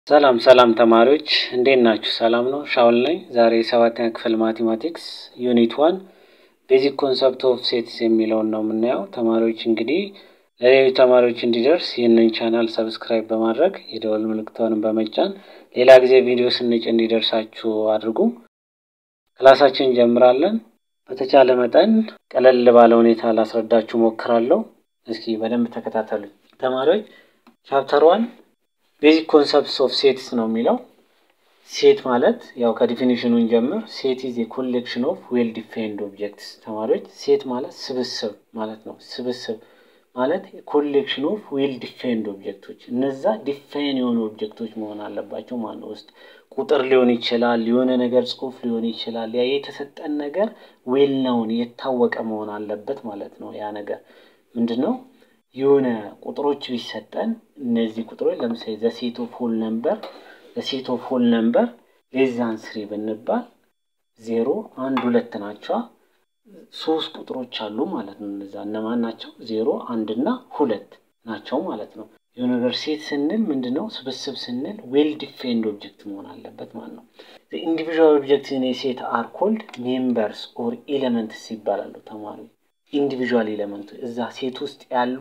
ሰላም ሰላም ተማሪዎች እንዴት ናችሁ? ሰላም ነው። ሻውል ነኝ። ዛሬ የሰባተኛ ክፍል ማቴማቲክስ ዩኒት ዋን ቤዚክ ኮንሰፕት ኦፍ ሴትስ የሚለውን ነው የምናየው። ተማሪዎች እንግዲህ ለሌሎች ተማሪዎች እንዲደርስ ይህንን ቻናል ሰብስክራይብ በማድረግ የደወል ምልክቷንም በመጫን ሌላ ጊዜ ቪዲዮ ስንጭ እንዲደርሳችሁ አድርጉ። ክላሳችን እንጀምራለን። በተቻለ መጠን ቀለል ባለ ሁኔታ ላስረዳችሁ ሞክራለሁ። እስኪ በደንብ ተከታተሉ ተማሪዎች። ቻፕተር ዋን ቤዚክ ኮንሰፕትስ ኦፍ ሴትስ ነው የሚለው። ሴት ማለት ያው ከዲፊኒሽኑ እንጀምር። ሴት ኢዝ ኮሌክሽን ኦፍ ዌል ዲፋይንድ ኦብጀክትስ። ተማሪዎች ሴት ማለት ስብስብ ማለት ነው። ስብስብ ማለት ኮሌክሽን ኦፍ ዌል ዲፋይንድ ኦብጀክቶች፣ እነዛ ዲፋይን የሆኑ ኦብጀክቶች መሆን አለባቸው ማለት ነው። ውስጥ ቁጥር ሊሆን ይችላል፣ የሆነ ነገር ጽሑፍ ሊሆን ይችላል። ያ የተሰጠን ነገር ዌል ነውን የታወቀ መሆን አለበት ማለት ነው። ያ ነገር ምንድን ነው? የሆነ ቁጥሮች ቢሰጠን እነዚህ ቁጥሮች ለምሳሌ ዘሴት ኦፍ ሆል ነምበር ዘሴት ኦፍ ሆል ነምበር ሌዛን ስሪ ብንባል ዜሮ አንድ ሁለት ናቸዋ። ሶስት ቁጥሮች አሉ ማለት ነው። እነዛ እነማን ናቸው? ዜሮ አንድ እና ሁለት ናቸው ማለት ነው። የሆነ ነገር ሴት ስንል ምንድን ነው? ስብስብ ስንል ዌል ዲፋይንድ ኦብጀክት መሆን አለበት ማለት ነው። ኢንዲቪዥዋል ኦብጀክት ኢን ሴት አር ኮልድ ሜምበርስ ኦር ኤሌመንትስ ይባላሉ ተማሪ ኢንዲቪዥዋል ኤሌመንቱ እዛ ሴት ውስጥ ያሉ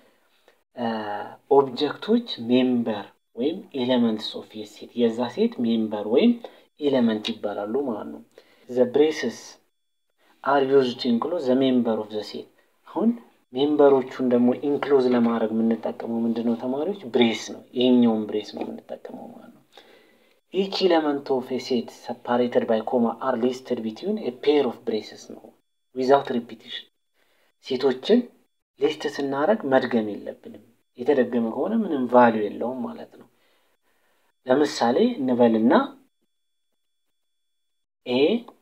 ኦብጀክቶች ሜምበር ወይም ኤሌመንትስ ኦፍ ሴት የዛ ሴት ሜምበር ወይም ኤሌመንት ይባላሉ ማለት ነው። ዘ ብሬስስ አር ዩዝድ ቱ ኢንክሎዝ ዘ ሜምበር ኦፍ ዘ ሴት። አሁን ሜምበሮቹን ደግሞ ኢንክሎዝ ለማድረግ የምንጠቀመው ምንድን ነው ተማሪዎች? ብሬስ ነው። ይሄኛውን ብሬስ ነው የምንጠቀመው ማለት ነው። ኢች ኤሌመንት ኦፍ ሴት ሰፓሬትድ ባይ ኮማ አር ሊስትድ ቢትዊን ኤ ፔር ኦፍ ብሬስስ ነው ዊዛውት ሪፒቲሽን ሴቶችን ሊስት ስናደርግ መድገም የለብንም። የተደገመ ከሆነ ምንም ቫሊዩ የለውም ማለት ነው። ለምሳሌ እንበልና ኤ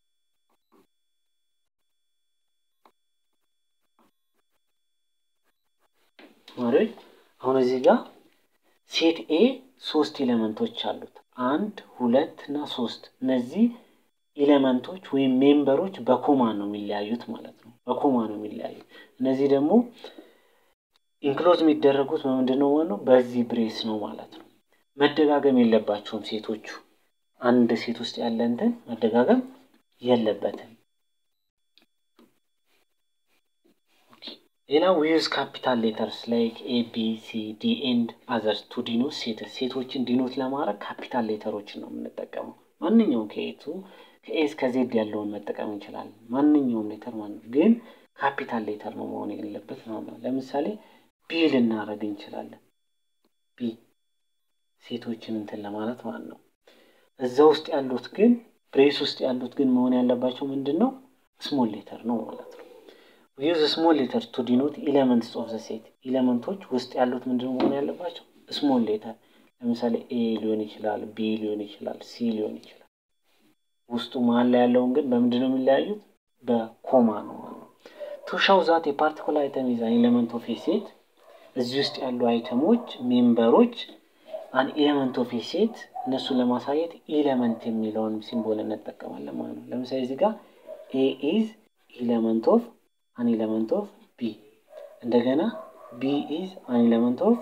ተማሪዎች አሁን እዚህ ጋር ሴት ኤ ሶስት ኤሌመንቶች አሉት። አንድ ሁለት እና ሶስት እነዚህ ኤሌመንቶች ወይም ሜምበሮች በኮማ ነው የሚለያዩት ማለት ነው። በኮማ ነው የሚለያዩት። እነዚህ ደግሞ ኢንክሎዝ የሚደረጉት በምንድን ነው ማለት ነው? በዚህ ብሬስ ነው ማለት ነው። መደጋገም የለባቸውም ሴቶቹ። አንድ ሴት ውስጥ ያለ እንትን መደጋገም የለበትም። ሌላ ዊዝ ካፒታል ሌተርስ ላይክ ኤ ቢ ሲ ዲ ኤንድ አዘርስ ቱ ዲኖት ሴትስ። ሴቶችን ዲኖት ለማድረግ ካፒታል ሌተሮችን ነው የምንጠቀመው። ማንኛውም ከኤቱ ከኤ እስከ ዜድ ያለውን መጠቀም እንችላለን። ማንኛውም ሌተር ማለት ነው፣ ግን ካፒታል ሌተር ነው መሆን የሌለበት ነው። ለምሳሌ ቢ ልናደርግ እንችላለን። ቢ ሴቶችን እንትን ለማለት ማለት ነው። እዛ ውስጥ ያሉት ግን ብሬስ ውስጥ ያሉት ግን መሆን ያለባቸው ምንድን ነው? ስሞል ሌተር ነው ማለት ነው። ዩዝ ስሞል ሌተር ቱ ዲኖት ኤሌመንትስ ኦፍ ዘ ሴት። ኤሌመንቶች ውስጥ ያሉት ምንድን ነው መሆን ያለባቸው? ስሞል ሌተር። ለምሳሌ ኤ ሊሆን ይችላል፣ ቢ ሊሆን ይችላል፣ ሲ ሊሆን ይችላል። ውስጡ መሀል ላይ ያለውን ግን በምንድን ነው የሚለያዩት? በኮማ ነው ማለት ነው። ቱ ሻው ዛት የፓርቲኩላር አይተም ኢዝ አን ኤሌመንት ኦፍ ሴት። እዚህ ውስጥ ያሉ አይተሞች ሜምበሮች አን ኤሌመንት ኦፍ ሴት እነሱን ለማሳየት ኤሌመንት የሚለውን ሲምቦል እንጠቀማለን ማለት ነው። ለምሳሌ እዚህ ጋር ኤ ኢዝ ኤሌመንት ኦፍ አን ኤሌመንት ኦፍ ቢ፣ እንደገና ቢ ኢዝ አን ኤሌመንት ኦፍ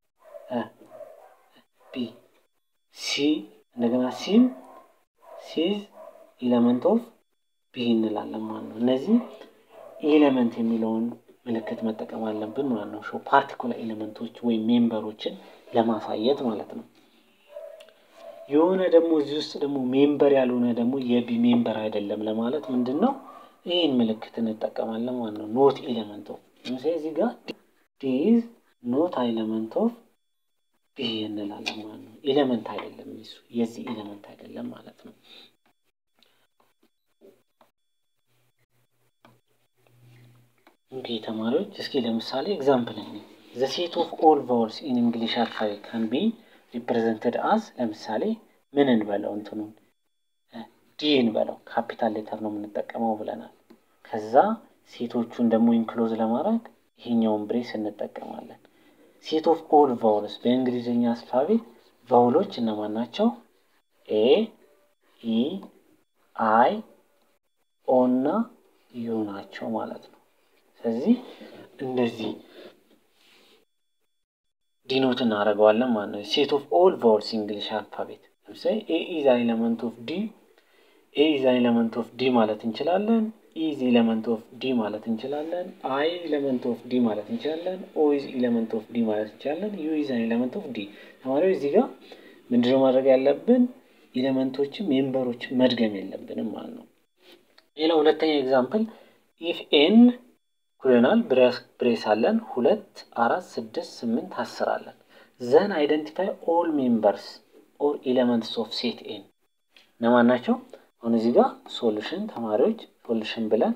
ቢ፣ ሲ እንደገና ሲም ሲዝ ኤሌመንት ኦፍ ቢ እንላለን ማለት ነው። እነዚህ ኤሌመንት የሚለውን ምልክት መጠቀም አለብን ማለት ነው። ሾው ፓርቲኩላር ኤሌመንቶች ወይም ሜምበሮችን ለማሳየት ማለት ነው። የሆነ ደግሞ እዚህ ውስጥ ደግሞ ሜምበር ያልሆነ ደግሞ የቢ ሜምበር አይደለም ለማለት ምንድን ነው ይህን ምልክት እንጠቀማለን ማለት ነው። ኖት ኤሌመንት ኦፍ ለምሳሌ እዚህ ጋር ዲዝ ኖት ኤሌመንት ኦፍ ቢ እንላለን ማለት ነው። ኤሌመንት አይደለም እሱ የዚህ ኤሌመንት አይደለም ማለት ነው። ኦኬ ተማሪዎች እስኪ ለምሳሌ ኤግዛምፕል እኔ ዘ ሴት ኦፍ ኦል ቫውልስ ኢን እንግሊሽ አልፋቤት ካን ቢ ሪፕሬዘንትድ አዝ ለምሳሌ ምን እንበለው እንትኑን ዲ እንበለው ካፒታል ሌተር ነው የምንጠቀመው ብለናል። ከዛ ሴቶቹን ደግሞ ኢንክሎዝ ለማድረግ ይሄኛውን ብሬስ እንጠቀማለን። ሴት ኦፍ ኦል ቫውልስ በእንግሊዝኛ አልፋቤት ቫውሎች እነማን ናቸው? ኤ ኢ አይ ኦ እና ዩ ናቸው ማለት ነው። ስለዚህ እንደዚህ ዲኖት እናደርገዋለን ማለት ነው። ሴት ኦፍ ኦል ቫውልስ እንግሊሽ አልፋቤት ለምሳሌ ኤ ኢዝ አን ኤለመንት ኦፍ ዲ ኤ ኢዝ አን ኤለመንት ኦፍ ዲ ማለት እንችላለን። ኢዝ ኤለመንት ኦፍ ዲ ማለት እንችላለን። አይ ኤለመንት ኦፍ ዲ ማለት እንችላለን። ኦ ኢዝ ኤለመንት ኦፍ ዲ ማለት እንችላለን። ዩ ኢዝ አን ኤለመንት ኦፍ ዲ። ተማሪዎች እዚህ ጋር ምንድነው ማድረግ ያለብን? ኤሌመንቶችን ሜምበሮችን መድገም የለብንም ማለት ነው። ሌላ ሁለተኛ ኤግዛምፕል ኢፍ ኤን ኩለናል ብሬስ አለን ሁለት አራት ስድስት ስምንት አስር አለን ዘን አይደንቲፋይ ኦል ሜምበርስ ኦር ኤሌመንትስ ኦፍ ሴት ኤን እነማን ናቸው? አሁን እዚህ ጋር ሶሉሽን ተማሪዎች ሶሉሽን ብለን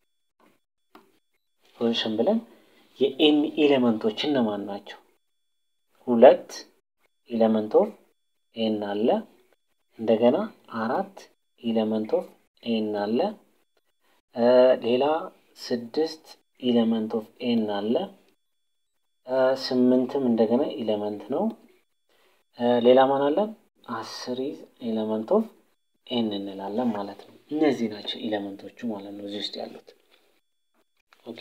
ሶሉሽን ብለን የኤን ኤሌመንቶች እነማን ናቸው? ሁለት ኤሌመንት ኦፍ ኤን አለ። እንደገና አራት ኤሌመንት ኦፍ ኤን አለ። ሌላ ስድስት ኤሌመንት ኦፍ ኤን አለ። ስምንትም እንደገና ኤሌመንት ነው። ሌላ ማን አለን? አስር ኤሌመንት ኦፍ ኤን እንላለን ማለት ነው። እነዚህ ናቸው ኤሌመንቶቹ ማለት ነው እዚህ ውስጥ ያሉት። ኦኬ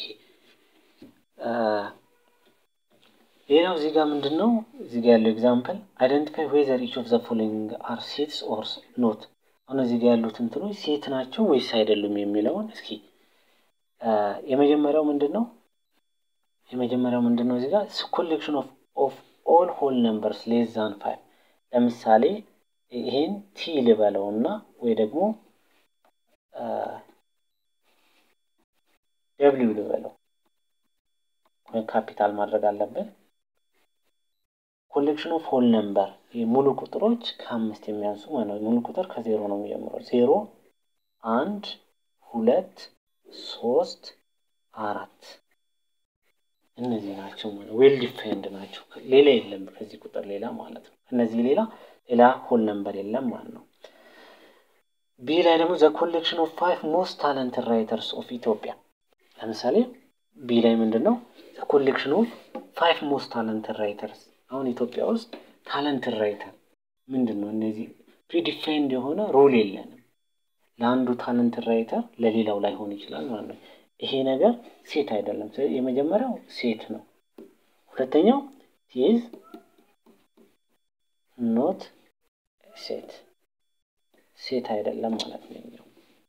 ሌላው እዚህ ጋር ምንድን ነው እዚህ ጋር ያለው ኤግዛምፕል አይደንቲፋይ ዌዘር ኢች ኦፍ ዘ ፎሎዊንግ አር ሴትስ ኦር ኖት። አሁን እዚህ ጋር ያሉት እንትኖች ሴት ናቸው ወይስ አይደሉም የሚለውን እስኪ የመጀመሪያው ምንድን ነው የመጀመሪያው ምንድን ነው እዚህ ጋር ኮሌክሽን ኦፍ ኦፍ ኦል ሆል ነምበርስ ሌስ ዛን ፋይቭ ለምሳሌ ይሄን ቲ ልበለው እና ወይ ደግሞ ደብሊው ልበለው ወይም ካፒታል ማድረግ አለብን። ኮሌክሽን ኦፍ ሆል ነምበር ሙሉ ቁጥሮች ከአምስት የሚያንሱ ማለት ነው። ሙሉ ቁጥር ከዜሮ ነው የሚጀምረው። ዜሮ፣ አንድ፣ ሁለት፣ ሶስት፣ አራት እነዚህ ናቸው ማለት ዌል ዲፋይንድ ናቸው። ሌላ የለም ከዚህ ቁጥር ሌላ ማለት ነው። እነዚህ ሌላ ሌላ ሆል ነምበር የለም ማለት ነው። ቢ ላይ ደግሞ ዘ ኮሌክሽን ኦፍ ፋይቭ ሞስት ታለንት ራይተርስ ኦፍ ኢትዮጵያ ለምሳሌ ቢ ላይ ምንድን ነው ዘ ኮሌክሽን ኦፍ ፋይቭ ሞስት ታለንት ራይተርስ አሁን ኢትዮጵያ ውስጥ ታለንት ራይተር ምንድን ነው? እነዚህ ፕሪዲፋይንድ የሆነ ሮል የለንም። ለአንዱ ታለንት ራይተር ለሌላው ላይሆን ይችላል ማለት ነው። ይሄ ነገር ሴት አይደለም። የመጀመሪያው ሴት ነው። ሁለተኛው ኢዝ ኖት ሴት ሴት አይደለም ማለት ነው።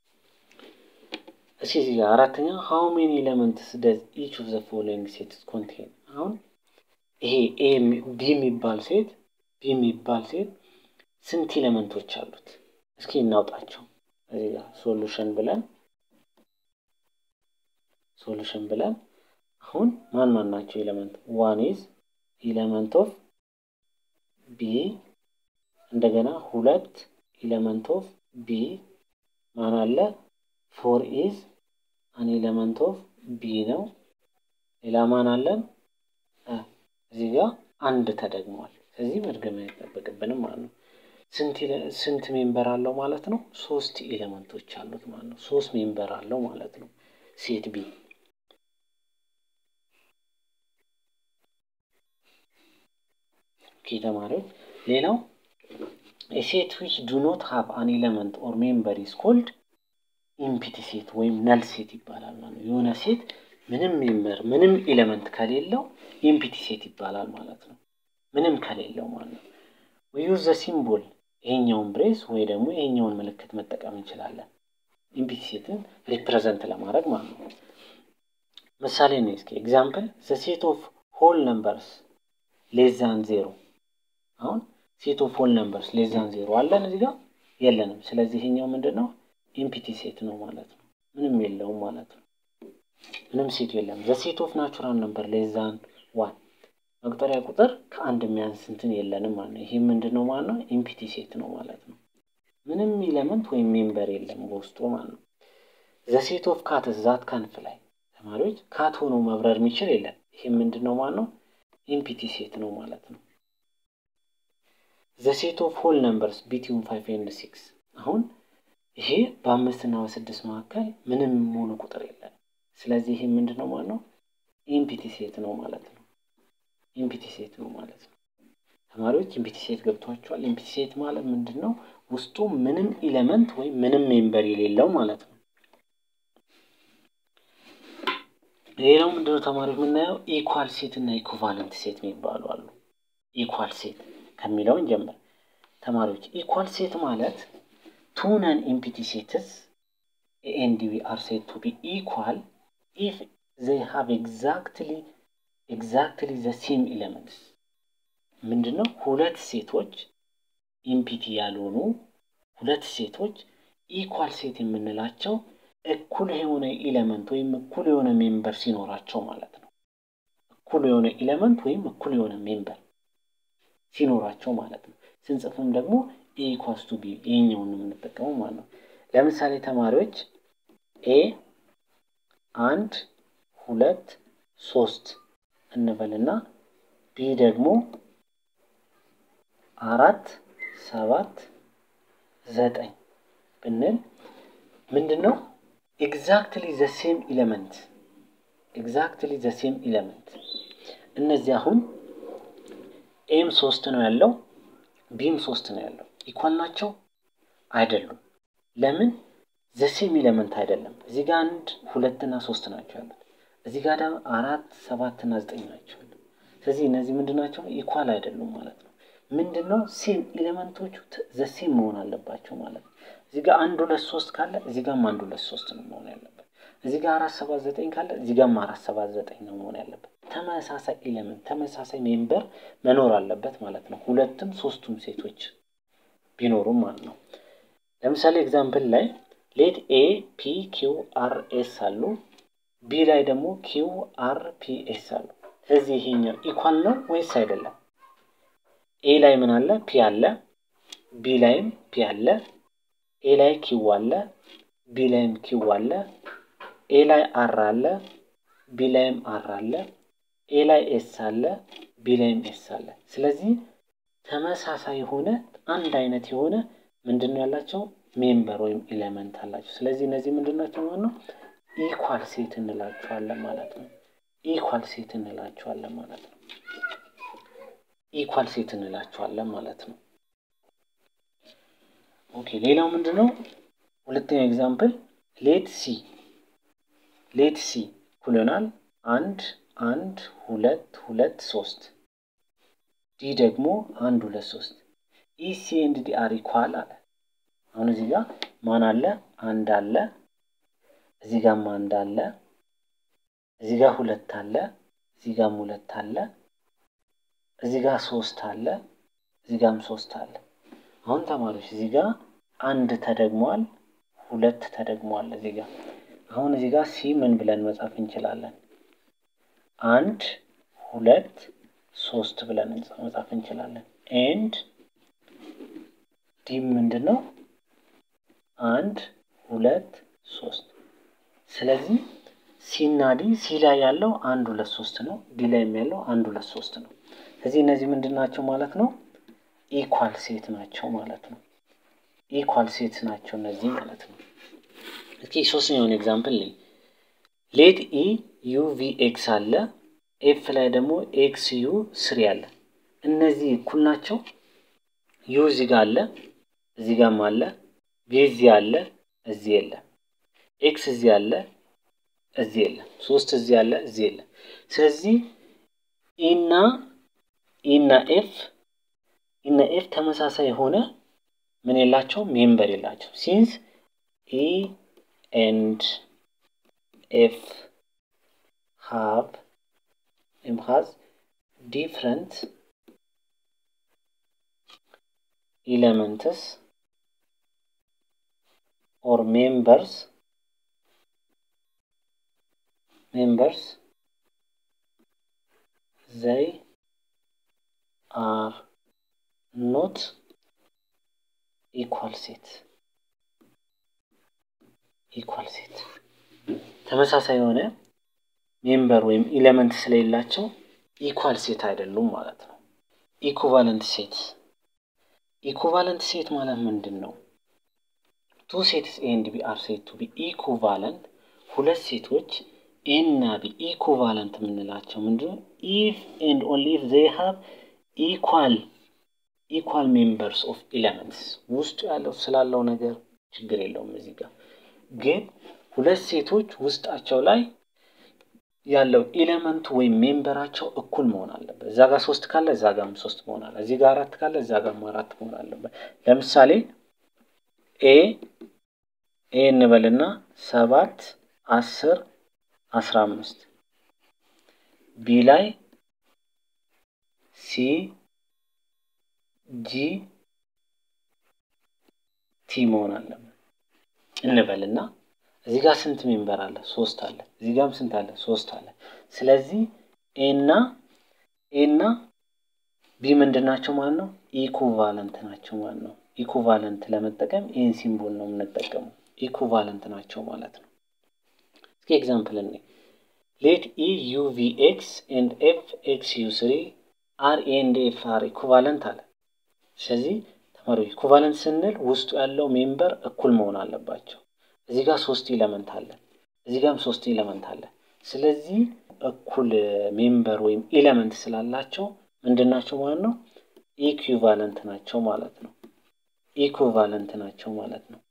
እስኪ እዚህ ጋር አራተኛ ሃው ሜኒ ኤሌመንትስ ደዝ ኢች ኦፍ ዘ ፎሎዊንግ ሴትስ ኮንቴን አሁን ይሄ ኤ ቢ የሚባል ሴት ቢ የሚባል ሴት ስንት ኤሌመንቶች አሉት? እስኪ እናውጣቸው። እዚህ ጋር ሶሉሽን ብለን ሶሉሽን ብለን አሁን ማን ማን ናቸው ኤሌመንት? ዋን ኢዝ ኤሌመንት ኦፍ ቢ እንደገና ሁለት ኤሌመንት ኦፍ ቢ ማን አለ? ፎር ኢዝ አን ኤሌመንት ኦፍ ቢ ነው። ሌላ ማን አለን? እዚህ ጋር አንድ ተደግሟል። ስለዚህ መድገም አይጠበቅብንም ማለት ነው። ስንት ሜምበር አለው ማለት ነው? ሶስት ኤሌመንቶች አሉት ማለት ነው። ሶስት ሜምበር አለው ማለት ነው ሴት ቢ። ኦኬ ተማሪዎች፣ ሌላው ሴት ዊች ዱ ኖት ሃቭ አን ኤሌመንት ኦር ሜምበር ኢዝ ኮልድ ኢምፒቲ ሴት ወይም ነል ሴት ይባላል ማለት ነው። የሆነ ሴት ምንም ሜምበር ምንም ኤሌመንት ከሌለው ኢምፒቲ ሴት ይባላል ማለት ነው። ምንም ከሌለው ማለት ነው። ዩዝ ዘ ሲምቦል ይሄኛውን ብሬስ ወይ ደግሞ ይሄኛውን ምልክት መጠቀም እንችላለን ኢምፒቲ ሴትን ሪፕሬዘንት ለማድረግ ማለት ነው። ምሳሌ ነው እስኪ ኤግዛምፕል ዘ ሴት ኦፍ ሆል ነምበርስ ሌዛን ዜሮ። አሁን ሴት ኦፍ ሆል ነምበርስ ሌዛን ዜሮ አለን እዚህ ጋር የለንም። ስለዚህ ይሄኛው ምንድን ነው ኢምፒቲ ሴት ነው ማለት ነው። ምንም የለውም ማለት ነው። ምንም ሴት የለም። ዘ ሴት ኦፍ ናቹራል ነምበር ሌዛን ዋን መቁጠሪያ ቁጥር ከአንድ የሚያንስ እንትን የለንም ማለት ነው። ይሄ ምንድን ነው ማለት ነው? ኢምፒቲ ሴት ነው ማለት ነው። ምንም ኢለመንት ወይም ሜምበር የለም በውስጡ ማለት ነው። ዘ ሴት ኦፍ ካትስ ዛት ካን ፍላይ ተማሪዎች ካት ሆኖ መብረር የሚችል የለም። ይሄ ምንድን ነው ማለት ነው? ኢምፒቲ ሴት ነው ማለት ነው። ዘ ሴት ኦፍ ሆል ነምበርስ ቢትዊን ፋይቭ ኤንድ ሲክስ አሁን ይሄ በአምስት እና በስድስት መካከል ምንም ሙሉ ቁጥር የለም። ስለዚህ ይሄ ምንድን ነው ማለት ነው? ኢምፒቲ ሴት ነው ማለት ነው። ኢምፒቲ ሴት ነው ማለት ነው። ተማሪዎች ኢምፒቲ ሴት ገብቷቸዋል። ኢምፒቲ ሴት ማለት ምንድን ነው? ውስጡ ምንም ኢለመንት ወይም ምንም ሜምበር የሌለው ማለት ነው። ሌላው ምንድነው ተማሪዎች የምናየው ኢኳል ሴት እና ኢኩቫለንት ሴት የሚባሉ አሉ። ኢኳል ሴት ከሚለውን ጀምር ተማሪዎች። ኢኳል ሴት ማለት ቱ ነን ኢምፒቲ ሴትስ ኤ ኤንድ ቢ አር ሴት ቱ ቢ ኢኳል ኢፍ ዘይ ሃቭ ኤግዛክትሊ ኤግዛክትሊ ዘ ሴም ኤሌመንትስ ምንድነው? ሁለት ሴቶች ኢምፒቲ ያልሆኑ ሁለት ሴቶች ኢኳል ሴት የምንላቸው እኩል የሆነ ኢለመንት ወይም እኩል የሆነ ሜምበር ሲኖራቸው ማለት ነው። እኩል የሆነ ኢለመንት ወይም እኩል የሆነ ሜምበር ሲኖራቸው ማለት ነው። ስንጽፍም ደግሞ ኤ ኢኳልስ ቱ ቢ ይሄኛውን ነው የምንጠቀመው ማለት ነው። ለምሳሌ ተማሪዎች ኤ አንድ ሁለት ሶስት እንበልና ቢ ደግሞ አራት ሰባት ዘጠኝ ብንል ምንድን ነው ኤግዛክትሊ ዘ ሴም ኢለመንት ኤግዛክትሊ ዘ ሴም ኢለመንት እነዚህ አሁን ኤም ሶስት ነው ያለው ቢም ሶስት ነው ያለው ኢኳል ናቸው አይደሉም ለምን ዘሴም ኢለመንት አይደለም እዚህ ጋር አንድ ሁለትና ሶስት ናቸው ያሉት እዚህ ጋር ደግሞ አራት ሰባትና ዘጠኝ ናቸው ያሉት ስለዚህ እነዚህ ምንድን ናቸው ኢኳል አይደሉም ማለት ነው ምንድን ነው ሴም ኤሌመንቶቹ ዘሴም መሆን አለባቸው ማለት ነው እዚህ ጋር አንድ ሁለት ሶስት ካለ እዚህ ጋርም አንድ ሁለት ሶስት ነው መሆን ያለበት እዚህ ጋር አራት ሰባት ዘጠኝ ካለ እዚህ ጋርም አራት ሰባት ዘጠኝ ነው መሆን ያለበት ተመሳሳይ ኤሌመንት ተመሳሳይ ሜምበር መኖር አለበት ማለት ነው ሁለትም ሶስቱም ሴቶች ቢኖሩም ማለት ነው ለምሳሌ ኤግዛምፕል ላይ ሌት ኤ ፒ ኪው አር ኤስ አሉ ቢ ላይ ደግሞ ኪው አር ፒ ኤስ አሉ ስለዚህ ይሄኛው ኢኳል ነው ወይስ አይደለም ኤ ላይ ምን አለ ፒ አለ ቢ ላይም ፒ አለ ኤ ላይ ኪው አለ ቢ ላይም ኪው አለ ኤ ላይ አር አለ ቢ ላይም አር አለ ኤ ላይ ኤስ አለ ቢ ላይም ኤስ አለ ስለዚህ ተመሳሳይ የሆነ አንድ አይነት የሆነ ምንድን ነው ያላቸው ሜምበር ወይም ኤሌመንት አላቸው ስለዚህ እነዚህ ምንድን ናቸው ማለት ነው ኢኳል ሴት እንላቸዋለን ማለት ነው ኢኳል ሴት እንላቸዋለን ማለት ነው ኢኳል ሴት እንላቸዋለን ማለት ነው ኦኬ ሌላው ምንድን ነው ሁለተኛው ኤግዛምፕል ሌት ሲ ሌት ሲ እኩል ይሆናል አንድ አንድ ሁለት ሁለት ሶስት ዲ ደግሞ አንድ ሁለት ሶስት ኢ ሲ ኤንድ ዲ አር ኢኳል አለ አሁን እዚህ ጋር ማን አለ አንድ አለ እዚህ ጋርም አንድ አለ እዚህ ጋር ሁለት አለ እዚህ ጋርም ሁለት አለ እዚህ ጋር ሶስት አለ እዚህ ጋርም ሶስት አለ አሁን ተማሪዎች እዚህ ጋር አንድ ተደግሟል ሁለት ተደግሟል እዚህ ጋር አሁን እዚህ ጋር ሲ ምን ብለን መጻፍ እንችላለን አንድ ሁለት ሶስት ብለን መጻፍ እንችላለን ኤንድ ዲ ምንድን ነው አንድ ሁለት ሶስት ስለዚህ ሲና ዲ ሲ ላይ ያለው አንድ ሁለት ሶስት ነው ዲ ላይ ያለው አንድ ሁለት ሶስት ነው ስለዚህ እነዚህ ምንድን ናቸው ማለት ነው ኢኳል ሴት ናቸው ማለት ነው ኢኳል ሴት ናቸው እነዚህ ማለት ነው እስኪ ሶስተኛውን ኤግዛምፕል ልይ ሌት ኢ ዩ ቪ ኤክስ አለ ኤፍ ላይ ደግሞ ኤክስ ዩ ስሪ አለ እነዚህ እኩል ናቸው ዩ እዚህ ጋር አለ እዚህ ጋርም አለ ቪ እዚህ አለ እዚህ የለም ኤክስ እዚህ አለ እዚህ የለም ሶስት እዚህ አለ እዚህ የለም ስለዚህ ኢና ኢና ኤፍ ኢና ኤፍ ተመሳሳይ የሆነ ምን የላቸው ሜምበር የላቸው ሲንስ ኢ ኤንድ ኤፍ ሃቭ ኤም ሃዝ ዲፍረንት ኤሌመንትስ or members members they are not equal set equal set ተመሳሳይ የሆነ ሜምበር ወይም ኢሌመንት ስለሌላቸው ኢኳል ሴት አይደሉም ማለት ነው ኢኩቫለንት ሴት ኢኩቫለንት ሴት ማለት ምንድን ነው ቱ ሴትስ ኤ ኤንድ ቢ አር ሴት ቱ ቢ ኢኩቫለንት ሁለት ሴቶች ኤ እና ቢ ኢኩቫለንት የምንላቸው ምንድነው ኢፍ ኤንድ ኦንሊ ኢፍ ዜይ ሃቭ ኢኳል ኢኳል ሜምበርስ ኦፍ ኤሌመንትስ ውስጡ ያለው ስላለው ነገር ችግር የለውም እዚህ ጋር ግን ሁለት ሴቶች ውስጣቸው ላይ ያለው ኤሌመንቱ ወይም ሜምበራቸው እኩል መሆን አለበት። እዛ ጋር ሶስት ካለ እዛ ጋርም ሶስት መሆን አለ። እዚህ ጋር አራት ካለ እዛ ጋርም አራት መሆን አለበት። ለምሳሌ ኤ ኤ እንበልና ሰባት አስር አስራ አምስት ቢ ላይ ሲ ጂ ቲ መሆን አለበት እንበልና እዚህ ጋር ስንት ሜምበር አለ? ሶስት አለ። እዚህ ጋርም ስንት አለ? ሶስት አለ። ስለዚህ ኤና ኤና ቢ ምንድን ናቸው ማለት ነው? ኢኩቫለንት ናቸው ማለት ነው። ኢኩቫለንት ለመጠቀም ኤን ሲምቦል ነው የምንጠቀመው። ኢኩቫለንት ናቸው ማለት ነው። እስኪ ኤግዛምፕል እኔ ሌት ኢ ዩ ቪ ኤክስ ኤንድ ኤፍ ኤክስ ዩ ስሪ አር ኤ ኤንድ ኤፍ አር ኢኩቫለንት አለ። ስለዚህ ተማሪዎች ኢኩቫለንት ስንል ውስጡ ያለው ሜምበር እኩል መሆን አለባቸው። እዚህ ጋር ሶስት ኢለመንት አለ፣ እዚህ ጋርም ሶስት ኢለመንት አለ። ስለዚህ እኩል ሜምበር ወይም ኢለመንት ስላላቸው ምንድን ናቸው ማለት ነው? ኢኩቫለንት ናቸው ማለት ነው። ኢኩቫለንት ናቸው ማለት ነው።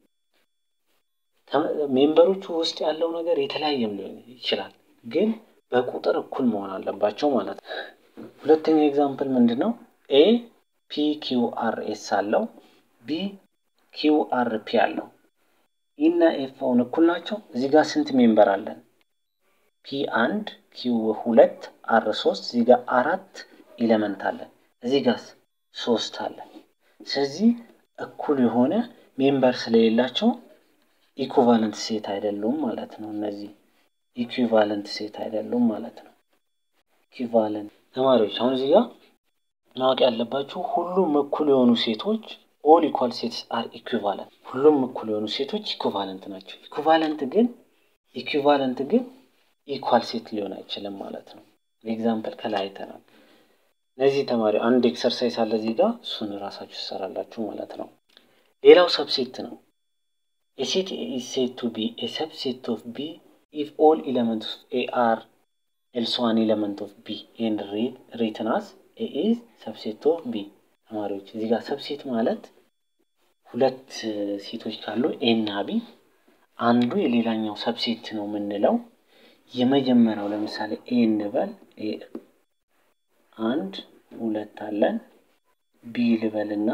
ሜምበሮቹ ውስጥ ያለው ነገር የተለያየም ሊሆን ይችላል፣ ግን በቁጥር እኩል መሆን አለባቸው ማለት ነው። ሁለተኛው ኤግዛምፕል ምንድን ነው? ኤ ፒ ኪው አር ኤስ አለው፣ ቢ ኪው አር ፒ አለው። ኢ እና ኤፍ አሁን እኩል ናቸው። እዚህ ጋር ስንት ሜምበር አለን? ፒ አንድ ኪው ሁለት አር ሶስት እዚህ ጋር አራት ኢለመንት አለን። እዚህ ጋር ሶስት አለን። ስለዚህ እኩል የሆነ ሜምበር ስለሌላቸው ኢኩቫለንት ሴት አይደሉም ማለት ነው። እነዚህ ኢኩቫለንት ሴት አይደሉም ማለት ነው። ኢኩቫለንት ተማሪዎች አሁን እዚህ ጋር ማወቅ ያለባችሁ ሁሉም እኩል የሆኑ ሴቶች ኦል ኢኳል ሴትስ አር ኢኩቫለንት። ሁሉም እኩል የሆኑ ሴቶች ኢኩቫለንት ናቸው። ኢኩቫለንት ግን ኢኩቫለንት ግን ኢኳል ሴት ሊሆን አይችልም ማለት ነው። ኤግዛምፕል ከላይ አይተናል። እነዚህ ተማሪ አንድ ኤክሰርሳይዝ አለ እዚህ ጋር እሱን ራሳችሁ ትሰራላችሁ ማለት ነው። ሌላው ሰብሴት ነው። A set is said to be a subset of B if all elements of A are else one element of B and read, written as A is subset of B። ተማሪዎች እዚህ ጋር ሰብሴት ማለት ሁለት ሴቶች ካሉ ኤ እና ቢ አንዱ የሌላኛው ሰብሴት ነው የምንለው። የመጀመሪያው ለምሳሌ ኤ እንበል ኤ አንድ ሁለት አለን ቢ ልበልና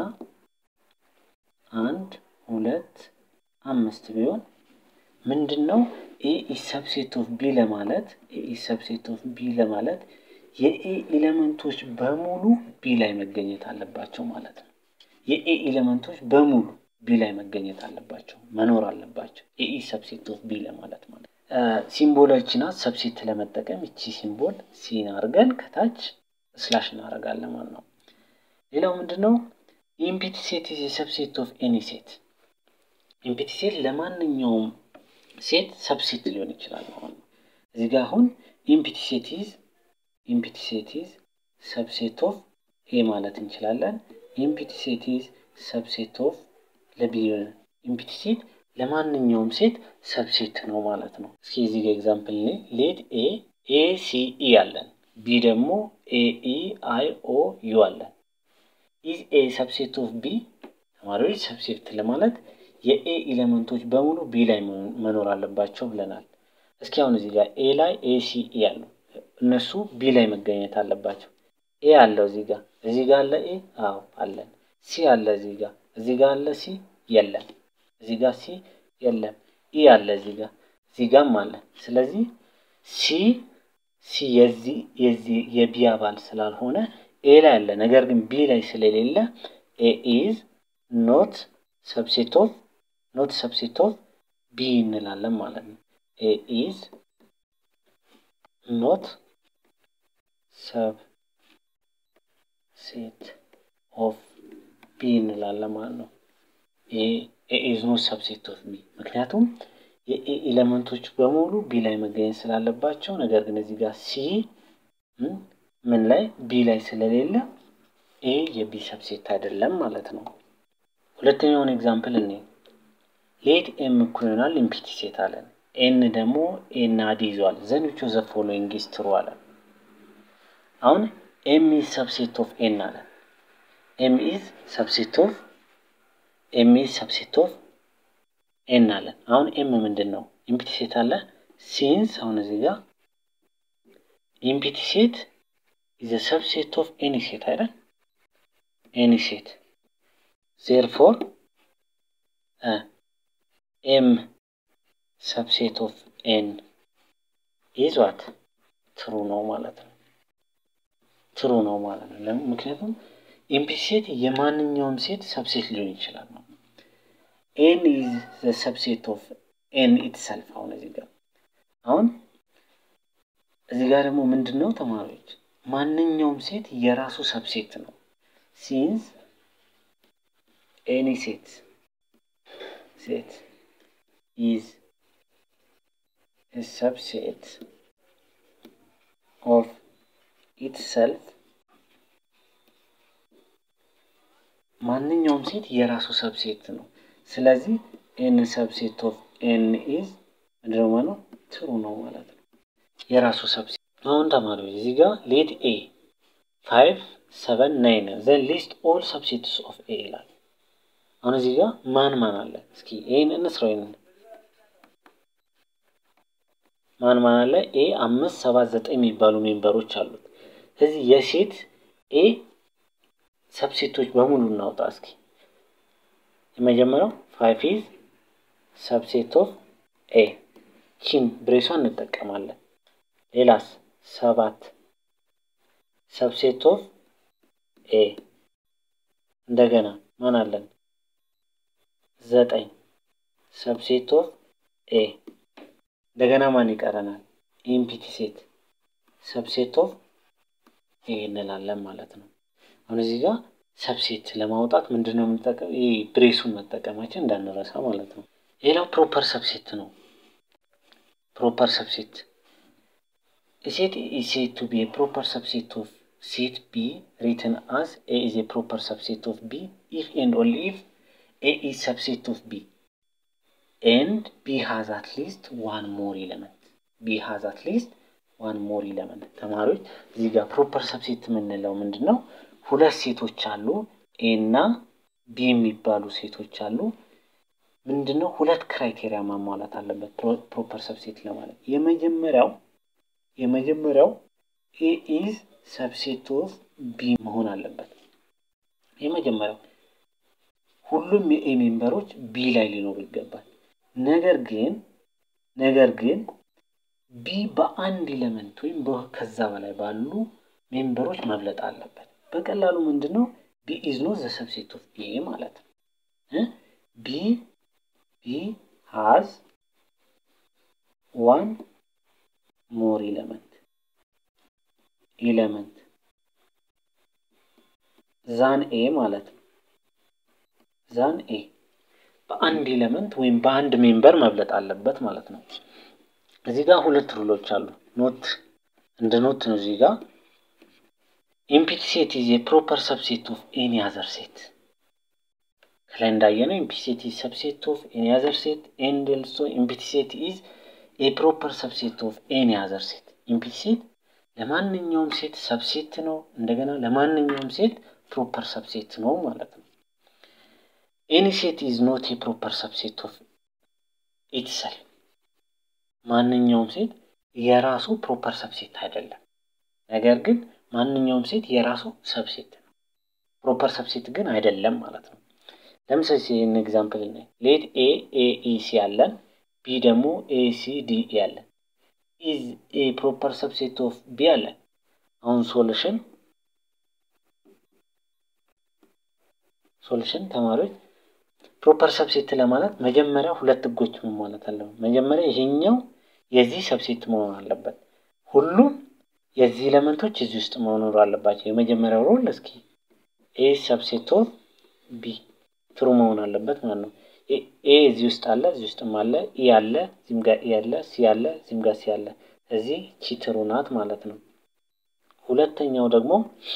አንድ ሁለት አምስት ቢሆን ምንድን ነው ኤ ኢዝ ሰብሴት ኦፍ ቢ ለማለት ኤ ኢዝ ሰብሴት ኦፍ ቢ ለማለት የኤ ኤሌመንቶች በሙሉ ቢ ላይ መገኘት አለባቸው ማለት ነው። የኤ ኤሌመንቶች በሙሉ ቢ ላይ መገኘት አለባቸው መኖር አለባቸው። ኤ ኢዝ ሰብሴት ኦፍ ቢ ለማለት ማለት ሲምቦሎችን ሰብሴት ለመጠቀም እቺ ሲምቦል ሲን አድርገን ከታች ስላሽ እናደርጋለን ማለት ነው። ሌላው ምንድን ነው ኢምፒቲ ሴት ኢዝ ሰብሴት ኦፍ ኤኒ ሴት ኢምፒቲ ሴት ለማንኛውም ሴት ሰብሴት ሊሆን ይችላል ማለት ነው። እዚህ ጋር አሁን ኢምፒቲ ሴት ኢዝ ኢምፒቲ ሴት ኢዝ ሰብሴት ኦፍ ኤ ማለት እንችላለን። ኢምፒቲ ሴት ኢዝ ሰብሴት ኦፍ ለቢ ኢምፒቲ ሴት ለማንኛውም ሴት ሰብሴት ነው ማለት ነው። እስኪ እዚህ ጋር ኤግዛምፕል ኔ ሌት ኤ ኤ ሲ ኢ አለን ቢ ደግሞ ኤ ኢ አይ ኦ ዩ አለን። ኢዝ ኤ ሰብሴት ኦፍ ቢ ተማሪዎች ሰብሴት ለማለት የኤ ኤሌመንቶች በሙሉ ቢ ላይ መኖር አለባቸው ብለናል። እስኪ አሁን እዚህ ጋር ኤ ላይ ኤ ሲ ኢ አሉ እነሱ ቢ ላይ መገኘት አለባቸው። ኤ አለው እዚህ ጋር እዚህ ጋር አለ ኤ አዎ አለን። ሲ አለ እዚህ ጋር እዚህ ጋር አለ ሲ የለም። እዚህ ጋር ሲ የለም። ኢ አለ እዚህ ጋር እዚህ ጋርም አለ። ስለዚህ ሲ ሲ የዚህ የዚህ የቢ አባል ስላልሆነ ኤ ላይ አለ፣ ነገር ግን ቢ ላይ ስለሌለ ኤ ኢዝ ኖት ሰብሴት ኦፍ ኖት ሰብሴት ኦፍ ቢ እንላለን ማለት ነው። ኤ ኢዝ ኖት ሰብ ሴት ኦፍ ቢ እንላለን ማለት ነው። ኤ ኢዝ ኖት ሰብሴት ኦፍ ቢ ምክንያቱም የኤ ኤሌመንቶች በሙሉ ቢ ላይ መገኘት ስላለባቸው፣ ነገር ግን እዚህ ጋር ሲ ምን ላይ ቢ ላይ ስለሌለ ኤ የቢ ሰብሴት አይደለም ማለት ነው። ሁለተኛውን ኤግዛምፕል እኔ ሌት ኤም እኩል ይሆናል ኢምፒቲ ሴት አለን። ኤን ደግሞ ኤ እና ዲ ይዟል። ዘን ዊች ኦፍ ዘ ፎሎዊንግ ኢዝ ትሩ አለን። አሁን ኤም ኢዝ ሰብሴት ኦፍ ኤን አለን። ኤም ኢዝ ሰብሴት ኦፍ ኤም ኢዝ ሰብሴት ኦፍ ኤን አለን። አሁን ኤም ምንድን ነው? ኢምፒቲ ሴት አለ ሲንስ አሁን እዚህ ጋር ኢምፒቲ ሴት ኢዝ ሰብሴት ኦፍ ኤኒ ሴት አይደል? ኤኒ ሴት ዜርፎር ኤም ሰብሴት ኦፍ ኤን ኢዝ ዋት ትሩ ነው ማለት ነው። ትሩ ነው ማለት ነው። ለምን? ምክንያቱም ኢምፒቲ ሴት የማንኛውም ሴት ሰብሴት ሊሆን ይችላል ነው። ኤን ኢዝ ዘ ሰብሴት ኦፍ ኤን ኢትሰልፍ። አሁን እዚህ ጋር አሁን እዚህ ጋር ደግሞ ምንድን ነው ተማሪዎች፣ ማንኛውም ሴት የራሱ ሰብሴት ነው። ሲንስ ኤኒ ሴት ሴት ኢዝ ሰብሴት ኦፍ ኢትሰልፍ ማንኛውም ሴት የራሱ ሰብሴት ነው። ስለዚህ ኤን ሰብሴት ኦፍ ኤን ኢዝ ምንድነው ማለት ነው? ትሩ ነው ማለት ነው። የራሱ ሰብሴት አሁን ተማሪዎች እዚህ ጋር ሌት ኤ ፋይቭ ሰቨን ናይን ዘን ሊስት ኦል ሰብሴትስ ኦፍ ኤ ይላል። አሁን እዚህ ጋር ማን ማን አለ? እስኪ ኤን እንስራው። ይሄን ማን ማን አለ? ኤ አምስት ሰባት ዘጠኝ የሚባሉ ሜምበሮች አሉት። ስለዚህ የሴት ኤ ሰብሴቶች በሙሉ እናውጣ እስኪ። የመጀመሪያው ፋይቭ ኢዝ ሰብሴት ኦፍ ኤ ቺን ብሬሷን እንጠቀማለን። ሌላስ ሰባት ሰብሴት ኦፍ ኤ እንደገና ማን አለን? ዘጠኝ ሰብሴት ኦፍ ኤ እንደገና ማን ይቀረናል? ኢምፒቲ ሴት ሰብሴት ኦፍ ኤ እንላለን ማለት ነው። አሁን እዚህ ጋር ሰብሴት ለማውጣት ምንድን ነው የምንጠቀም? ይህ ብሬሱን መጠቀማችን እንዳንረሳ ማለት ነው። ሌላው ፕሮፐር ሰብሴት ነው። ፕሮፐር ሰብሴት ሴት ኢዝ ሴድ ቱ ቢ ኤ ፕሮፐር ሰብሴት ኦፍ ሴት ቢ ሪትን አዝ ኤ ኢዝ ኤ ፕሮፐር ሰብሴት ኦፍ ቢ ኢፍ ኤንድ ኦንሊ ኢፍ ኤ ኢዝ ሰብሴት ኦፍ ቢ ኤንድ ቢ ሃዝ አት ሊስት ዋን ሞር ኢለመንት ቢ ሃዝ አት ሊስት ዋን ሞር ኢለመንት። ተማሪዎች እዚህ ጋር ፕሮፐር ሰብሴት የምንለው ምንድን ነው? ሁለት ሴቶች አሉ፣ ኤ እና ቢ የሚባሉ ሴቶች አሉ። ምንድን ነው? ሁለት ክራይቴሪያ ማሟላት አለበት ፕሮፐር ሰብሴት ለማለት የመጀመሪያው የመጀመሪያው ኤ ኢዝ ሰብሴት ኦፍ ቢ መሆን አለበት። የመጀመሪያው ሁሉም የኤ ሜምበሮች ቢ ላይ ሊኖሩ ይገባል። ነገር ግን ነገር ግን ቢ በአንድ ኢለመንት ወይም ከዛ በላይ ባሉ ሜምበሮች መብለጥ አለበት። በቀላሉ ምንድን ነው ቢ ኢዝ ኖት ዘ ሰብሴት ኦፍ ኤ ማለት ነው። ቢ ቢ ሃዝ ዋን ሞር ኢለመንት ኢለመንት ዛን ኤ ማለት ነው። ዛን ኤ በአንድ ኢለመንት ወይም በአንድ ሜምበር መብለጥ አለበት ማለት ነው። እዚህ ጋር ሁለት ሩሎች አሉ። ኖት እንደ ኖት ነው። እዚህ ጋር ኢምፒቲ ሴት ኢዝ የፕሮፐር ሰብሴት ኦፍ ኤኒ አዘር ሴት ከላይ እንዳየነው ኢምፒቲ ሴት ኢዝ ሰብሴት ኦፍ ኤኒ አዘር ሴት ኤንድ ኦልሶ ኢምፒቲ ሴት ኢዝ የፕሮፐር ሰብሴት ኦፍ ኤኒ አዘር ሴት ኢምፒቲ ሴት ለማንኛውም ሴት ሰብሴት ነው። እንደገና ለማንኛውም ሴት ፕሮፐር ሰብሴት ነው ማለት ነው። ኤኒ ሴት ኢዝ ኖት የፕሮፐር ሰብሴት ኦፍ ኢትሰልፍ ማንኛውም ሴት የራሱ ፕሮፐር ሰብሴት አይደለም። ነገር ግን ማንኛውም ሴት የራሱ ሰብሴት ነው። ፕሮፐር ሰብሴት ግን አይደለም ማለት ነው። ለምሳሌ ይህን ኤግዛምፕል ነ ሌት ኤ ኤ ኢ ሲ ያለን ቢ ደግሞ ኤ ሲ ዲ ኢ ያለን ኢዝ ኤ ፕሮፐር ሰብሴት ኦፍ ቢ አለን። አሁን ሶሉሽን ሶሉሽን ተማሪዎች ፕሮፐር ሰብሴት ለማለት መጀመሪያ ሁለት ህጎች መሟላት አለበት። መጀመሪያ ይሄኛው የዚህ ሰብሴት መሆን አለበት። ሁሉም የዚህ ኤሌመንቶች እዚህ ውስጥ መኖር አለባቸው። የመጀመሪያው ሮል እስኪ ኤ ሰብሴት ኦፍ ቢ ትሩ መሆን አለበት ማለት ነው። ኤ እዚህ ውስጥ አለ፣ እዚህ ውስጥም አለ፣ ኢ አለ፣ እዚህም ጋር ኢ አለ፣ ሲ አለ፣ እዚህም ጋር ሲ አለ። እዚህ ቺ ትሩ ናት ማለት ነው። ሁለተኛው ደግሞ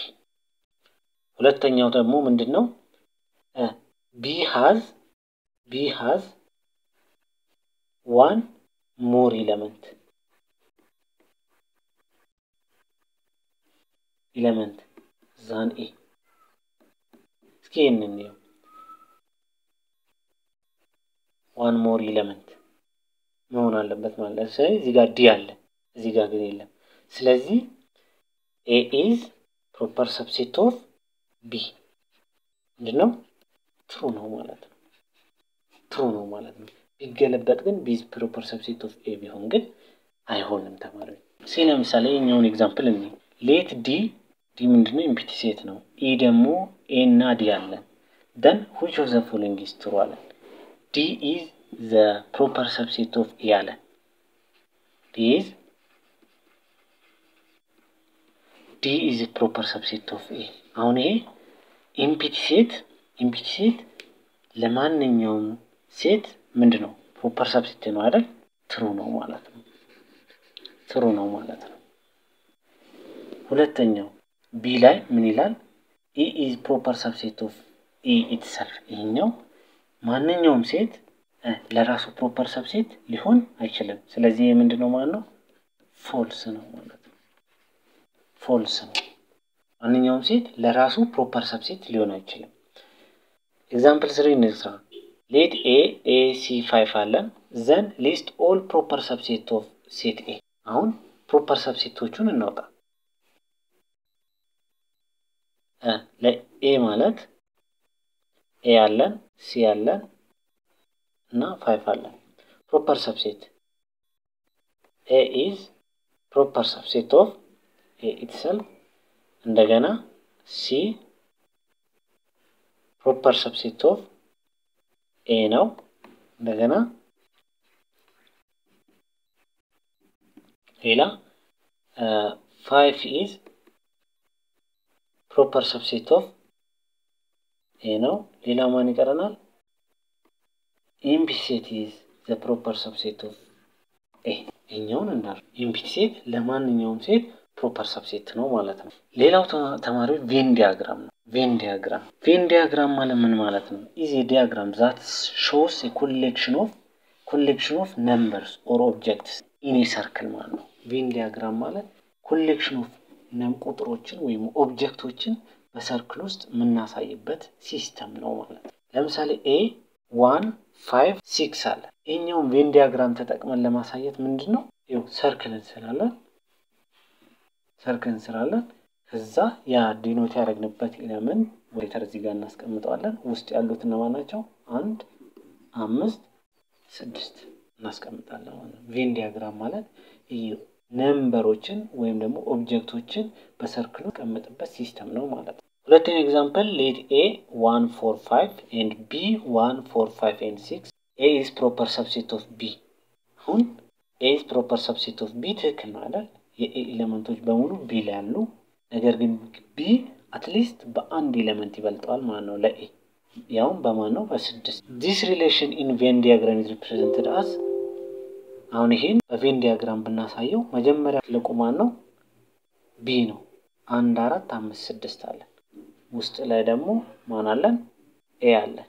ሁለተኛው ደግሞ ምንድን ነው? ቢ ሃዝ ቢ ሃዝ ዋን ሞር ኢለመንት ኢለመንት ዛን ኤ እስኪ ይህንን እንየው። ዋን ሞር ኢለመንት መሆን አለበት ማለት ነው። ስለዚህ እዚህ ጋር ዲ አለ፣ እዚህ ጋር ግን የለም። ስለዚህ ኤ ኢዝ ፕሮፐር ሰብሴት ኦፍ ቢ ምንድን ነው? ትሩ ነው ማለት ነው። ትሩ ነው ማለት ነው። ቢገለበጥ ግን ቢ ፕሮፐር ሰብሴት ኦፍ ኤ ቢሆን ግን አይሆንም ተማሪዎች። ሲ ለምሳሌ የኛውን ኤግዛምፕል እኔ ሌት ዲ ዲ ምንድነው? ኢምፒቲ ሴት ነው። ኢ ደግሞ ኤ እና ዲ አለን። ደን ዊች ኦፍ ዘ ፎሎዊንግ ኢዝ ትሩ አለን። ዲ ኢዝ ዘ ፕሮፐር ሰብሴት ኦፍ ኤ አለን። ዲ ኢዝ ዲ ኢዝ ፕሮፐር ሰብሴት ኦፍ ኤ። አሁን ይሄ ኢምፒቲ ሴት ኢምፒቲ ሴት ለማንኛውም ሴት ምንድን ነው? ፕሮፐር ሰብሴት ነው አይደል? ትሩ ነው ማለት ነው። ትሩ ነው ማለት ነው። ሁለተኛው ቢ ላይ ምን ይላል? ኢ ኢዝ ፕሮፐር ሰብሴት ኦፍ ኢ ኢትሰልፍ። ይሄኛው ማንኛውም ሴት ለራሱ ፕሮፐር ሰብሴት ሊሆን አይችልም። ስለዚህ ይህ ምንድን ነው ማለት ነው? ፎልስ ነው ማለት ነው። ፎልስ ነው። ማንኛውም ሴት ለራሱ ፕሮፐር ሰብሴት ሊሆን አይችልም። ኤግዛምፕል ስሪ እንስራ። ሌት ኤ ኤ ሲ ፋይፍ አለን ዘን ሊስት ኦል ፕሮፐር ሰብሴት ኦፍ ሴት ኤ። አሁን ፕሮፐር ሰብሴቶቹን እናውጣ። ለኤ ማለት ኤ አለን ሲ አለን እና ፋይፍ አለን። ፕሮፐር ሰብሴት ኤ ኢዝ ፕሮፐር ሰብሴት ኦፍ ኤ ኢትሰልፍ እንደገና ሲ ፕሮፐር ሰብሴት ኦፍ ኤ ነው። እንደገና ሌላ ፋይቭ ኢዝ ፕሮፐር ሰብሴት ኦፍ ኤ ነው። ሌላ ማን ይቀረናል? ኢምፒቲ ሴት ኢዝ ዘ ፕሮፐር ሰብሴት ኦፍ ኤ። ይኛውን እንዳል ኢምፒቲ ሴት ለማንኛውም ሴት ፕሮፐር ሰብሴት ነው ማለት ነው። ሌላው ተማሪዎች ቬን ዲያግራም ነው። ቬን ዲያግራም ቬን ዲያግራም ማለት ምን ማለት ነው? ኢዝ ዲያግራም ዛት ሾውስ ኮሌክሽን ኦፍ ኮሌክሽን ኦፍ ነምበርስ ኦር ኦብጀክትስ ኢን ሰርክል ማለት ነው። ቬን ዲያግራም ማለት ኮሌክሽን ኦፍ ቁጥሮችን ወይም ኦብጀክቶችን በሰርክል ውስጥ የምናሳይበት ሲስተም ነው ማለት ነው። ለምሳሌ ኤ ዋን ፋይቭ ሲክስ አለ። ይህኛውን ቬን ዲያግራም ተጠቅመን ለማሳየት ምንድን ነው ይኸው ሰርክል እንስላለን ሰርክል እንስራለን። ከዛ ያ ዲኖት ያደረግንበት ኤለመንት ሌተር እዚህ ጋር እናስቀምጠዋለን። ውስጥ ያሉት እነማን ናቸው? አንድ አምስት ስድስት እናስቀምጣለን ማለት ነው። ቬን ዲያግራም ማለት ነምበሮችን ወይም ደግሞ ኦብጀክቶችን በሰርክሉ ቀምጥበት ሲስተም ነው ማለት ነው። ሁለተኛ ኤግዛምፕል ሌት ኤ ዋን ፎር ፋይቭ ኤንድ ቢ ዋን ፎር ፋይቭ ኤንድ ሲክስ ኤ ኢዝ ፕሮፐር ሰብሴት ኦፍ ቢ። አሁን ኤ ኢዝ ፕሮፐር ሰብሴት ኦፍ ቢ ትክክል ነው አይደል? የኤ ኤሌመንቶች በሙሉ ቢ ላይ ያሉ፣ ነገር ግን ቢ አትሊስት በአንድ ኤሌመንት ይበልጠዋል ማለት ነው ለኤ ያውም በማን ነው? በስድስት ዲስ ሪሌሽን ኢን ቬን ዲያግራም ኢዝ ሪፕሬዘንትድ አስ አሁን ይሄን በቬን ዲያግራም ብናሳየው መጀመሪያ ትልቁ ማን ነው? ቢ ነው። አንድ አራት አምስት ስድስት አለን። ውስጥ ላይ ደግሞ ማን አለን? ኤ አለን።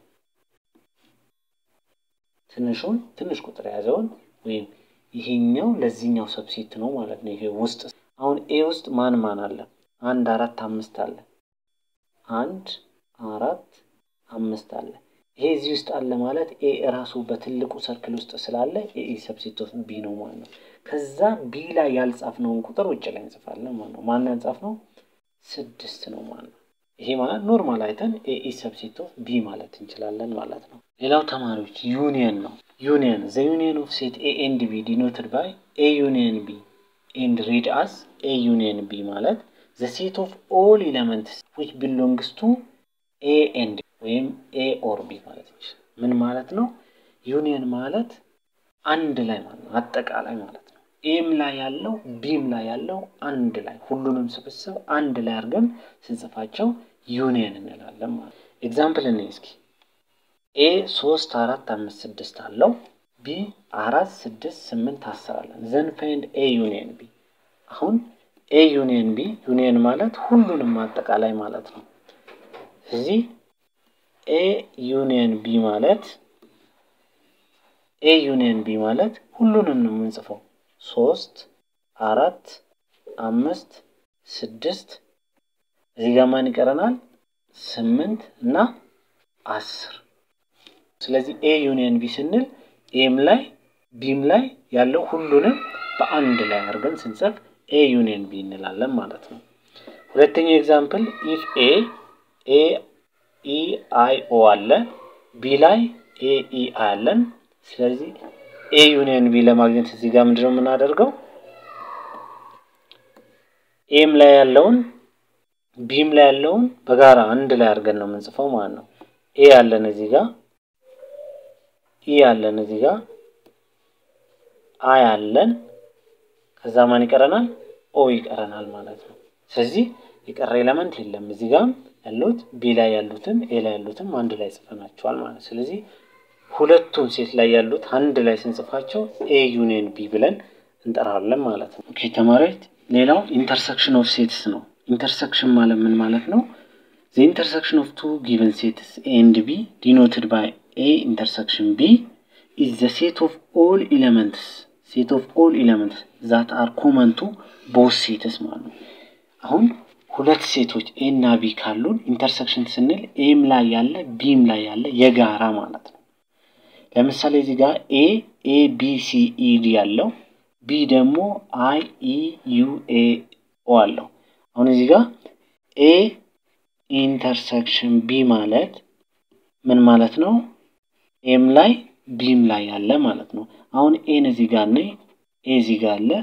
ትንሹን ትንሽ ቁጥር የያዘውን ወይም ይሄኛው ለዚህኛው ሰብሴት ነው ማለት ነው። ይሄ ውስጥ አሁን ኤ ውስጥ ማን ማን አለ? አንድ አራት አምስት አለ። አንድ አራት አምስት አለ። ይሄ እዚህ ውስጥ አለ ማለት ኤ እራሱ በትልቁ ሰርክል ውስጥ ስላለ ኤ ሰብሴት ኦፍ ቢ ነው ማለት ነው። ከዛ ቢ ላይ ያልጻፍነውን ቁጥር ውጭ ላይ እንጽፋለን ማለት ነው። ማን ያልጻፍነው? ስድስት ነው ማለት ነው። ይሄ ማለት ኖርማል አይተን ኤ ሰብሴት ኦፍ ቢ ማለት እንችላለን ማለት ነው። ሌላው ተማሪዎች ዩኒየን ነው። ዩኒየን ዘ ዩኒየን ኦፍ ሴት ኤ ኤንድ ቢ ዲኖትድ ባይ ኤ ዩኒየን ቢ ኤንድ ሪድ አስ ኤ ዩኒየን ቢ ማለት ዘ ሴት ኦፍ ኦል ኤለመንትስ ዊች ቢሎንግስ ቱ ኤ ኤንድ ወይም ኤ ኦር ቢ ማለት ነው። ምን ማለት ነው? ዩኒየን ማለት አንድ ላይ ማለት ነው፣ አጠቃላይ ማለት ነው። ኤም ላይ ያለው ቢም ላይ ያለው አንድ ላይ ሁሉንም ስብስብ አንድ ላይ አድርገን ስንጽፋቸው ዩኒየን እንላለን ማለት ነው። ኤግዛምፕል እኔ እስኪ ኤ ሶስት አራት አምስት ስድስት አለው ቢ አራት ስድስት ስምንት አስር አለን። ዘን ፋይንድ ኤ ዩኒየን ቢ። አሁን ኤ ዩኒየን ቢ ዩኒየን ማለት ሁሉንም አጠቃላይ ማለት ነው። እዚህ ኤ ዩኒየን ቢ ማለት ኤ ዩኒየን ቢ ማለት ሁሉንም ነው የምንጽፈው። ሶስት አራት አምስት ስድስት እዚህ ጋር ማን ይቀረናል? ስምንት እና አስር ስለዚህ ኤ ዩኒየን ቢ ስንል ኤም ላይ ቢም ላይ ያለው ሁሉንም በአንድ ላይ አድርገን ስንጽፍ ኤ ዩኒየን ቢ እንላለን ማለት ነው። ሁለተኛው ኤግዛምፕል ኢፍ ኤ ኤ ኢ አይ ኦ አለ ቢ ላይ ኤ ኢ አይ አለን። ስለዚህ ኤ ዩኒየን ቢ ለማግኘት እዚህ ጋር ምንድነው የምናደርገው? ኤም ላይ ያለውን ቢም ላይ ያለውን በጋራ አንድ ላይ አድርገን ነው የምንጽፈው ማለት ነው። ኤ ያለን እዚህ ጋር ኢ ያለን እዚህ ጋር አይ አለን። ከዛ ማን ይቀረናል? ኦ ይቀረናል ማለት ነው። ስለዚህ የቀረ ኤለመንት የለም። እዚህ ጋር ያሉት ቢ ላይ ያሉትን ኤ ላይ ያሉትም አንድ ላይ ጽፈናቸዋል ማለት ነው። ስለዚህ ሁለቱም ሴት ላይ ያሉት አንድ ላይ ስንጽፋቸው ኤ ዩኒየን ቢ ብለን እንጠራለን ማለት ነው። ኦኬ ተማሪዎች፣ ሌላው ኢንተርሰክሽን ኦፍ ሴትስ ነው። ኢንተርሰክሽን ማለት ምን ማለት ነው? ዘ ኢንተርሰክሽን ኦፍ ቱ ጊቨን ሴትስ ኤ ኤንድ ቢ ዲኖትድ ባይ ኤ ኢንተርሰክሽን ቢ ኢዝ ዘ ሴት ኦፍ ኦል ኤለመንትስ ሴት ኦፍ ኦል ኤለመንትስ ዛት አር ኮመን ቱ ቦስ ሴትስ ማለት ነው። አሁን ሁለት ሴቶች ኤ እና ቢ ካሉን ኢንተርሰክሽን ስንል ኤም ላይ ያለ ቢም ላይ ያለ የጋራ ማለት ነው። ለምሳሌ እዚህ ጋር ኤ ኤ ቢ ሲ ኢ ዲ ያለው ቢ ደግሞ አይ ኢ ዩ ኤ ኦ አለው። አሁን እዚህ ጋር ኤ ኢንተርሰክሽን ቢ ማለት ምን ማለት ነው? ኤም ላይ ቢም ላይ ያለ ማለት ነው። አሁን ኤን እዚህ ጋር ነይ ኤ እዚህ ጋር አለ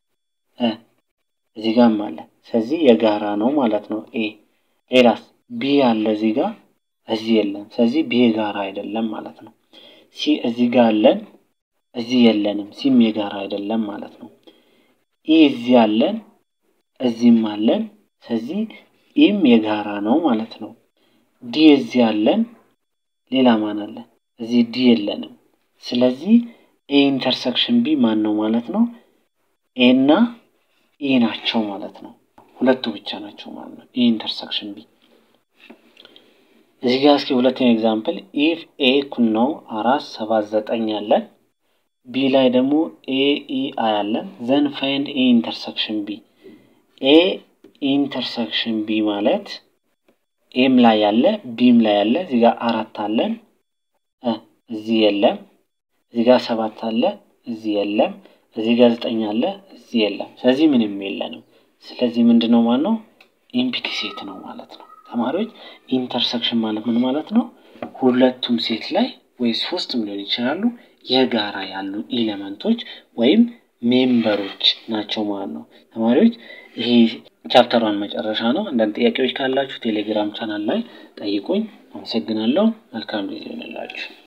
እዚህ ጋርም አለ። ስለዚህ የጋራ ነው ማለት ነው። ኤ ሌላስ ቢ አለ እዚህ ጋር እዚህ የለም። ስለዚህ ቢ የጋራ አይደለም ማለት ነው። ሲ እዚህ ጋር አለን እዚህ የለንም። ሲም የጋራ አይደለም ማለት ነው። ኢ እዚህ አለን እዚህም አለን። ስለዚህ ኢም የጋራ ነው ማለት ነው። ዲ እዚህ አለን ሌላ ማን አለን? እዚህ ዲ የለንም። ስለዚህ ኤ ኢንተርሰክሽን ቢ ማን ነው ማለት ነው? ኤ እና ኢ ናቸው ማለት ነው። ሁለቱ ብቻ ናቸው ማለት ነው። ኤ ኢንተርሰክሽን ቢ እዚህ ጋር እስኪ ሁለተኛ ኤግዛምፕል ኢፍ ኤ እኩል ነው አራት ሰባት ዘጠኝ አለን ቢ ላይ ደግሞ ኤ ኢ አይ አለን ዘን ፋይንድ ኤ ኢንተርሰክሽን ቢ ኤ ኢንተርሰክሽን ቢ ማለት ኤም ላይ ያለ ቢም ላይ ያለ እዚህ ጋር አራት አለን እዚህ የለም። እዚህ ጋር ሰባት አለ እዚህ የለም። እዚህ ጋር ዘጠኝ አለ እዚህ የለም። ስለዚህ ምንም የለንም። ስለዚህ ምንድን ነው ማለት ነው? ኢምፒቲ ሴት ነው ማለት ነው። ተማሪዎች ኢንተርሰክሽን ማለት ምን ማለት ነው? ሁለቱም ሴት ላይ ወይ ሶስትም ሊሆን ይችላሉ የጋራ ያሉ ኤሌመንቶች ወይም ሜምበሮች ናቸው ማለት ነው። ተማሪዎች ይሄ ቻፕተሯን መጨረሻ ነው። አንዳንድ ጥያቄዎች ካላችሁ ቴሌግራም ቻናል ላይ ጠይቁኝ። አመሰግናለሁ። መልካም ጊዜ ይሆንላችሁ።